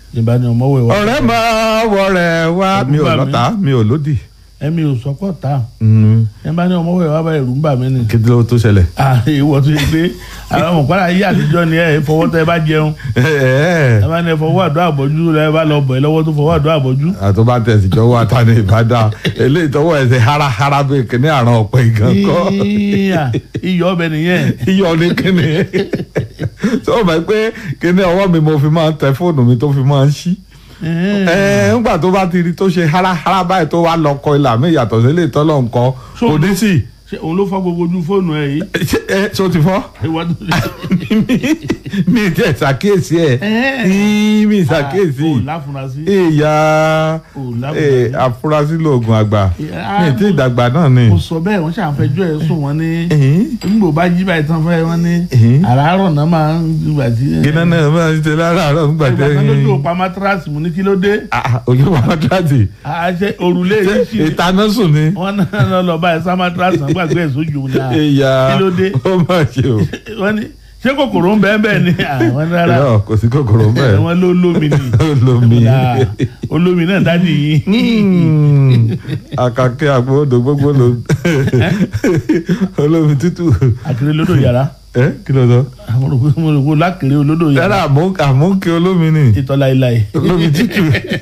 ìbá ni ọmọwé wa. ọ̀rẹ́ máa wọ̀rẹ́ wá mi ò Ẹ̀rù bà mí. lọ́ta mi ò lódì. ẹ̀mi ò sọ́kọ̀ ta Mm, ìbá ni ọmọwé wa bá ẹ̀rù ń bà mí ni. kí ló tó ṣẹlẹ̀. Ah, ìwọ tó yẹ pé àwọn ọmọkùnrin ayé àtijọ́ ni ẹ fọwọ́ tẹ bá jẹun ẹ bá ní ẹ fọwọ́ àdó àbọ̀jú ẹ bá lọ bọ̀ ẹ lọ́wọ́ tó fọwọ́ àdó àbọ̀jú. àtọ́ bá tẹ̀sí jọ̀wọ́ àtàní ìbàdàn eléyìí tọwọ́ ẹ̀ ṣe háráhárá bíi kíní àrùn ọ̀pẹ gan kọ́ Ìyá, iyọ̀ ọbẹ̀ nìyẹn. iyọ̀ ní kíní tó o mọ̀ pé kíní ọwọ́ mi mo fi máa ń tẹ fóònù mi tó fi máa ń ṣí ẹ ńgbà tó bá ti rí tó ṣe háráhárá báyìí tó wá lọ kọ ilà mi yàtọ̀ sí ilé ìtọ́lọ̀ nǹkan So- kò ní sí ṣé òun ló fọ́ gbogbo ojú fóònù ẹ yìí. Ṣé- ẹ ṣó ti fọ́ Ìwọ tó- mi ì tẹ̀ ṣàkíyèsí ẹ̀ Ẹ́. mi ì ṣàkíyèsí Ah, ò láfunrasí. ìyá ò láfunrasí. àfúrásì lóògùn àgbà Ah, mi ì tí ì dàgbà náà ni. mo sọ bẹ́ẹ̀ wọ́n ṣàfẹ́jọ́ ẹ̀ sùn wọ́n ní Ẹ̀hìn. nígbò bá jí báyìí tán fẹ́ wọ́n ní Ẹ̀hìn. àràárọ̀ náà máa ń gbà tí. gíná náà máa ń ṣe láràárọ̀ nígbà ìgbà tẹ́ kan lójú òpá mátíráàsì mo ní kí ló dé. olùwà mátíráàtì àṣẹ òrùlé yìí ṣì ìtaná sùn ni. wọ́n náà lọ lọ báyìí sá mátíráàsì náà gbàgbé ẹ̀ sójú ní à. ìyá kí ló dé? ó máa ṣe o. wọ́n ní ṣé kòkòrò ń bẹ́ẹ̀ bẹ́ẹ̀ ni àwọn rárá Irọ́, kò sí kòkòrò bẹ́ẹ̀. wọ́n ló lómi ni olómi. Ah, olómi náà dádì yìí. Mm. àkàkẹ́ àgbọ̀dọ̀ gbogbo ló olómi tútù. àkèrè lódò yàrá ẹ kí ló sọ. àwọn olùkọ́ mo rò pé lákèrè olódò yàrá yàrá àmúkẹ́ olómi ni. ìtọ́ láéláé. olómi tútù.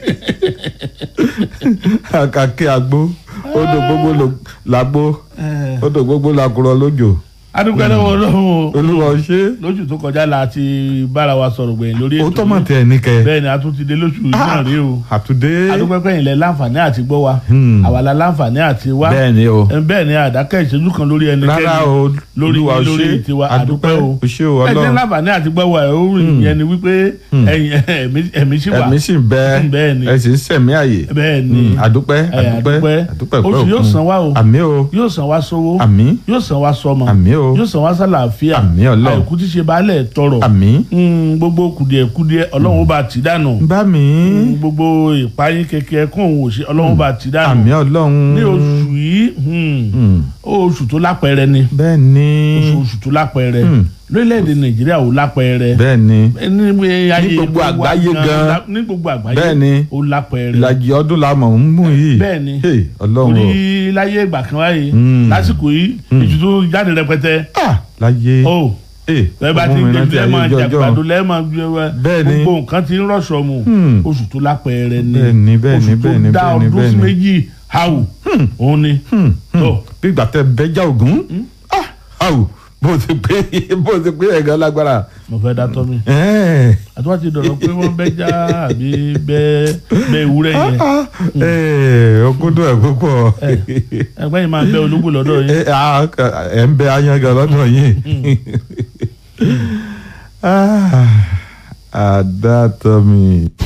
àkàkẹ́ àgbo odò gbogbo ló làgbo Eh, odò gbogbo làkúrọ̀ lójò. adúgbò lọ́wọ́ ọlọ́run o. olúwa ṣe. lóṣù tó kọjá la ti bára wa sọ̀rọ̀ gbẹ̀yìn lórí ó ètò tọ́ mọ̀ yìí. tẹ̀ ní kẹ́. bẹ́ẹ̀ ni a tún ti dé lóṣù yìí náà rí o. àtúndé. adúgbò pẹ́yìn lẹ láǹfààní àti gbọ́ wa Hmm. àwa la láǹfààní àti wá bẹ́ẹ̀ ni o. Eh, bẹ́ẹ̀ ni àdákẹ́ ìṣẹ́jú kan lórí ẹnikẹ́ni rárá o lórí olúwa lórí ṣe tiwa àdúpẹ́ àdúpẹ́ o o ṣe o ẹ jẹ́ ọlọ́run láǹfààní àti gbọ́ wa ẹ̀ ó rìn yẹn ni wípé ẹ̀yin ẹ̀mí- ẹ̀mí sì wà ẹ̀mí sì ń bẹ Bẹ́ẹ̀ ni. ẹ sì ń sẹ̀mí àyè bẹ́ẹ̀ ni Mm, àdúpẹ́ Eh, àdúpẹ́ àdúpẹ́ oṣù pẹ́ yóò òkun. san wá o àmì o yóò san wá sówó àmì yóò san wá sọmọ àmì o yóò san wá sálàáfíà Àmín Ọlọ́run. àìkú tí ṣe baálẹ̀ tọrọ àmì Mm, gbogbo kùdìẹ̀kùdìẹ̀ ọlọ́run ó bá ti dànù bá mi Mm, gbogbo ìpayín kékeré kún òun òṣè ọlọ́run bá ti dànù àmì ọlọ́run ní oṣù yìí mm, Mm, oṣù tó lápẹẹrẹ ni bẹ́ẹ̀ ni oṣù oṣù tó lápẹẹrẹ Mm. lórílẹ̀‐èdè nàìjíríà ò lápẹẹrẹ bẹ́ẹ̀ ni ní ayé gbogbo wa àgbáyé gan. ní gbogbo àgbáyé Bẹ́ẹ̀ ni. ó lápẹẹrẹ ìlàjì ọdún la mọ̀ ń mú yìí Bẹ́ẹ̀ ni. Hey, ọlọ́run o orí láyé ìgbà kan wáyé Mm. lásìkò yìí ìjù tó jáde rẹpẹtẹ Ah, láyé ó Eh, bẹ́ẹ̀ bá ti ọmọ mi gbé rántí lẹ́ẹ̀ ayé máa ọjọ́ jàgbàdo lẹ́ẹ̀ máa gbé wa Bẹ́ẹ̀ ni. gbogbo nǹkan ti ń rọ̀ṣọ̀ mu Hmm. oṣù tó lápẹẹrẹ ni Bẹ́ẹ̀ ni, bẹ́ẹ̀ ni, oṣù tó bẹ́ẹ̀ ni, dá bẹ́ẹ̀ ni, ọdún bẹ́ẹ̀ sí ni. méjì hàwù òun ni Hmm, hmm. tó bí ìgbà tẹ bẹjá ògún Ah, àwù bó ti pé bó ti pé ẹ̀gán lágbára mo fẹ́ dátọ́ mi Eh. àti wọ́n ti dọ̀rọ̀ pé wọ́n bẹ́ já àbí bẹ́ bẹ́ ewúrẹ́ yẹn ọkúndùn ẹ̀ púpọ̀ ẹgbẹ́ yìí máa bẹ́ ológbò lọ́dọ̀ yín Eh, ah, ẹ̀ ń bẹ ayangan lọ́dọ̀ yìí àdàtọ̀ mi.